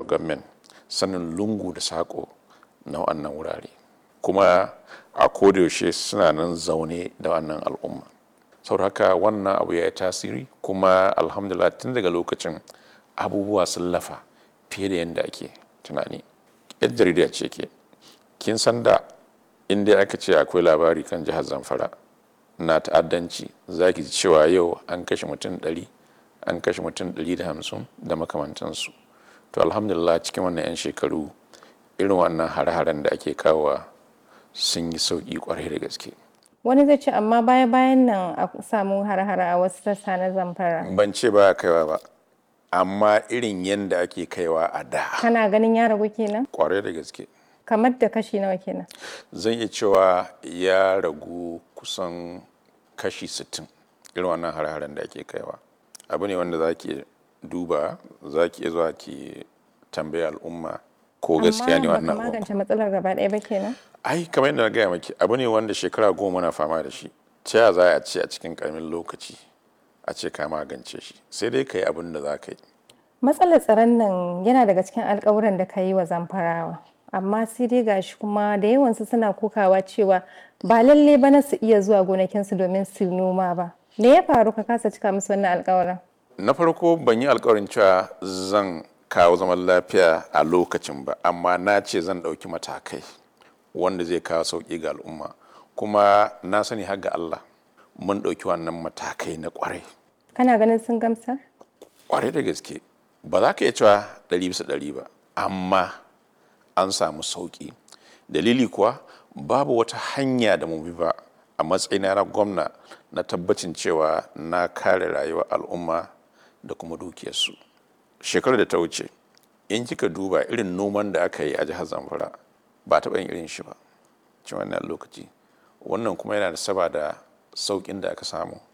government sanin lungu da sako na wannan wurare kuma a kodayaushe suna nan zaune da wannan al'umma saboda haka wannan abu ya yi tasiri kuma alhamdulillah tun daga lokacin abubuwa sun lafa fiye da yadda ake tunani yan jarida ce ke kin san da inda aka ce akwai labari kan jihar zamfara na ta'addanci za ki ji cewa yau an kashe mutum 100 an kashe mutum 150 da makamantansu to alhamdulillah cikin wannan 'yan shekaru irin wannan hare-haren da ake kawowa sun yi sauƙi kwarai da gaske wani zai ce amma baya bayan nan a samu har-hare a wasu sassa na zamfara ban ce ba kaiwa ba amma irin yadda ake kaiwa a da kana ganin ya ragu kenan kwarai da gaske kamar da kashi nawa kenan zan iya cewa ya ragu kusan kashi 60 irin wannan hare-haren da ake kaiwa abu ne wanda za ki duba za ki iya zuwa ki tambaya al'umma ko gaskiya ne wannan amma baka magance matsalar gaba ɗaya ba kenan ai kamar yadda na gaya maki abu ne wanda shekara goma na fama da shi ta ya za a ce a cikin karamin lokaci a ce ka magance shi sai dai ka yi abin da za ka yi matsalar tsaron nan yana daga cikin alkawuran da ka yi wa zamfarawa amma sai dai gashi kuma da yawansu suna kokawa cewa ba lalle ba na su iya zuwa gonakinsu domin su noma ba me ya faru ka kasa cika musu wannan alkawarin na farko ban yi alkawarin cewa zan kawo zaman lafiya a lokacin ba amma na ce zan ɗauki matakai wanda zai kawo sauƙi ga al'umma kuma na sani har ga Allah mun ɗauki wannan matakai na ƙwarai kana ganin sun gamsar ƙwarai da gaske ba za ka iya cewa ɗari bisa ɗari ba amma an samu sauƙi dalili kuwa babu wata hanya da mu bi ba a matsayina na gwamna na tabbacin cewa na kare rayuwar al'umma da kuma dukiyarsu shekarar da ta wuce in kika duba irin noman da aka yi a jihar zamfara ba taɓa yin irin shi ba cikin wannan lokaci wannan kuma yana da saba da sauƙin da aka samu